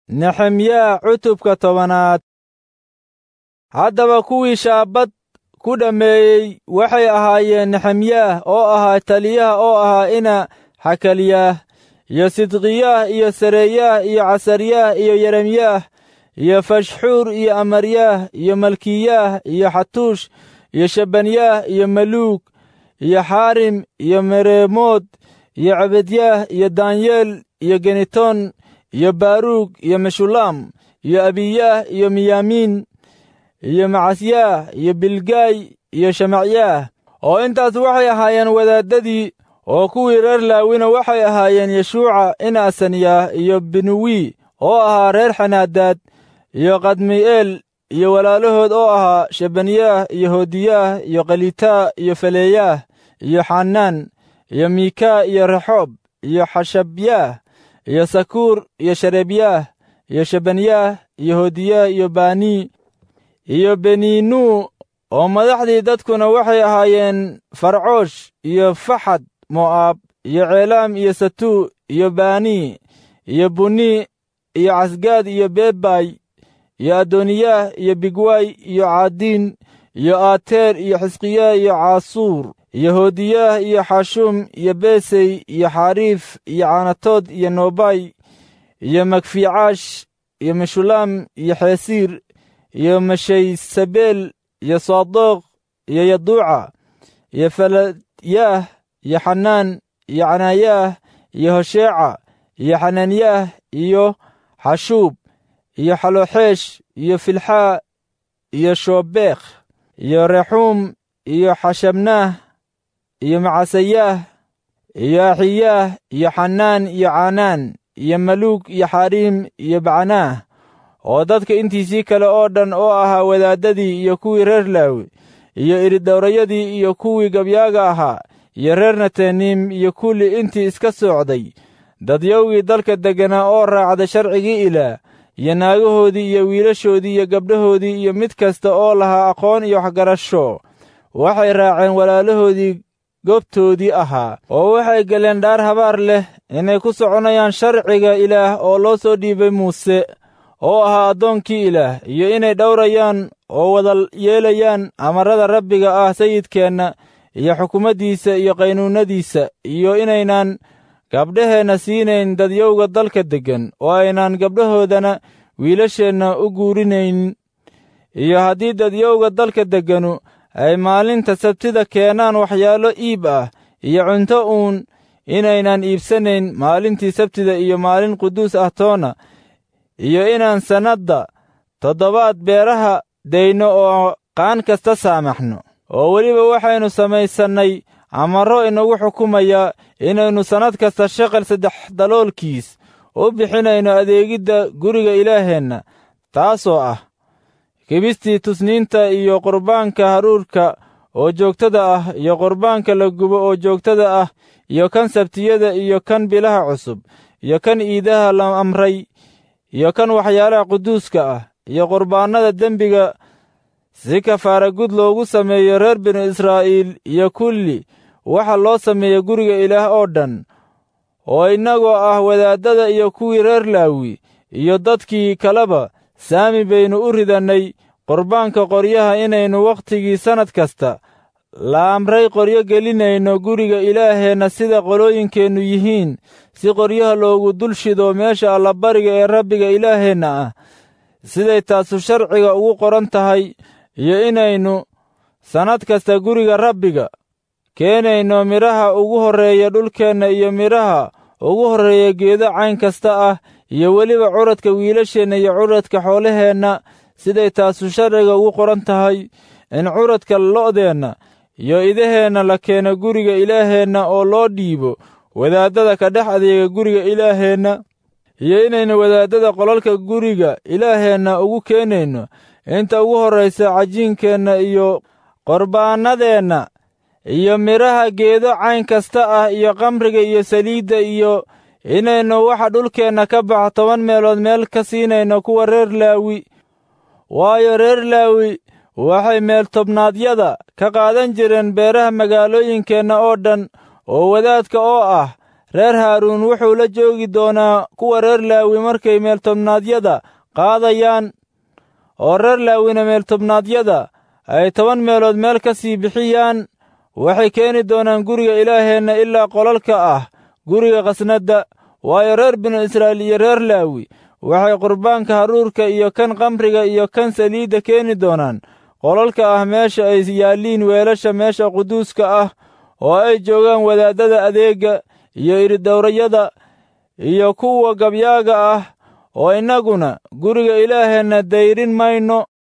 nexemyaa cutubka tobanaad haddaba kuwii shaabad ku dhammeeyey waxay ahaayeen nexemyaah oo ahaa taliyaha oo ahaa ina xakalyaah iyo sidqiyaah iyo sareeyaah iyo casaryaah iyo yeremyaah iyo fashxuur iyo amaryaah iyo malkiyaah iyo xatuush iyo shabanyaah iyo maluug iyo xaarim iyo mereemood iyo cabedyaah iyo daanyeel iyo genitoon iyo baaruug iyo meshulaam iyo abiyaah iyo miyaamiin iyo macasyaah iyo bilgaay iyo shamacyaah oo intaas waxay ahaayeen wadaaddadii oo kuwii reer laawina waxay ahaayeen yeshuuca in asaniyaah iyo binuwi oo ahaa reer xanaadaad iyo kadmi'eel iyo walaalahood oo ahaa shabanyaah iyo hoodiyaah iyo khalitaa iyo faleeyaah iyo xanaan iyo miikaa iyo rexoob iyo xashabyaah iyo sakuur iyo shareebyaah iyo shabanyaah iyo hoodiyaah iyo baanii iyo beniinuu oo madaxdii dadkuna waxay ahaayeen farcoosh iyo faxad mo'aab iyo ceelaam iyo satuu iyo baanii iyo bunii iyo casgaad iyo beebay iyo adooniyaah iyo bigwaay iyo caadiin iyo aateer iyo xisqiyaah iyo caasuur iyo hoodiyaah iyo xashuum iyo beesey iyo xariif iyo caanatood iyo noobay iyo magfiicaash iyo meshulaam iyo xeesiir iyo mashaysabeel iyo saadoq iyo yaduuca iyo faladyaah iyo xanaan iyo canaayaah iyo hosheeca iyo xanaanyaah iyo xashuub iyo xaloxeesh iyo filxaa iyo shoobekh iyo rexuum iyo xashabnaah iyo macasayaah iyo axiyaah iyo xanaan iyo caanaan iyo maluug iyo xariim iyo bacnaah oo dadka intiisii kale oo dhan oo ahaa wadaaddadii iyo kuwii reer laawi iyo iridhowrayadii iyo kuwii gabyaaga ahaa iyo reer nataniim iyo kulli intii iska soocday dadyowgii dalka degganaa oo raacda sharcigii ilaah iyo naagahoodii iyo wiilashoodii iyo gabdhahoodii iyo mid kasta oo lahaa aqoon iyo waxgarasho waxay raaceen walaalahoodii goobtoodii ahaa oo waxay galeen dhaar habaar leh inay ku soconayaan sharciga ilaah oo loo soo dhiibay muuse oo ahaa addoonkii ilaah iyo inay dhowrayaan oo wada yeelayaan amarrada rabbiga ah sayidkeenna iyo xukumaddiisa iyo qaynuunnadiisa iyo inaynaan gabdhaheenna siinayn dadyowga dalka deggan oo aynaan gabdhahoodana wiilasheenna u guurinayn iyo haddii dadyowga dalka degganu ay maalinta sabtida keenaan waxyaalo iib ah iyo cunto uun inaynan iibsanayn maalintii sabtida iyo maalin quduus ah toona iyo inaan sannadda toddobaad beeraha dayno oo qaan kasta saamaxno oo weliba waxaynu samaysannay amarro inagu xukumaya inaynu sannad kasta shaqal saddex daloolkiis u bixinayno adeegidda guriga ilaaheenna taasoo ah kibistii tusniinta iyo qurbaanka haruurka oo joogtada ah iyo qurbaanka la gubo oo joogtada ah iyo kan sabtiyada iyo kan bilaha cusub iyo kan iidaha la amray iyo kan waxyaalaha quduuska ah iyo qurbaannada dembiga si kafaara gud loogu sameeyo reer binu israa'iil iyo kulli waxa loo sameeya guriga ilaah oo dhan oo innagoo ah wadaaddada iyo kuwii reer laawi iyo dadkii kaleba saami baynu u ridannay qurbaanka qoryaha inaynu wakhtigii sannad kasta la amray qoryo gelinayno guriga ilaaheenna sida qolooyinkeennu yihiin si qoryaha loogu dul shido meesha allabariga ee rabbiga ilaaheenna ah siday taasu sharciga ugu qoran tahay iyo inaynu sannad kasta guriga rabbiga keenayno midhaha ugu horreeya dhulkeenna iyo midhaha ugu horreeya geedo cayn kasta ah iyo weliba curadka wiilasheenna iyo curadka xoolaheenna siday taasu sharciga ugu qoran tahay in curadka lo'deenna iyo idaheenna la keeno guriga ilaaheenna oo loo dhiibo wadaaddada ka dhex adeega guriga ilaaheenna iyo inaynu wadaaddada qolalka guriga ilaaheenna ugu keenayno inta ugu horraysa cajiinkeenna iyo qorbaannadeenna iyo midhaha geedo cayn kasta ah iyo kamriga iyo saliidda iyo inaynu waxa dhulkeenna ka baxa toban meelood meel ka siinayno kuwa reer laawi waayo reer laawi waxay meeltobnaadyada ka qaadan jireen beeraha magaalooyinkeenna oo dhan oo wadaadka oo ah reer haaruun wuxuu la joogi doonaa kuwa reer laawi markay meeltobnaadyada qaadayaan oo reer laawina meeltobnaadyada ay toban meelood meel ka sii bixiyaan waxay keeni doonaan guriga ilaaheenna ilaa qolalka ah guriga khasnadda waayo reer binu israa'iil iyo reer laawi waxay qurbaanka haruurka iyo kan kamriga iyo kan saliidda keeni doonaan qolalka ah meesha ay yaalliin weelasha meesha quduuska ah oo ay joogaan wadaaddada adeegga iyo iridowrayada iyo kuwa gabyaaga ah oo innaguna guriga ilaaheenna dayrin mayno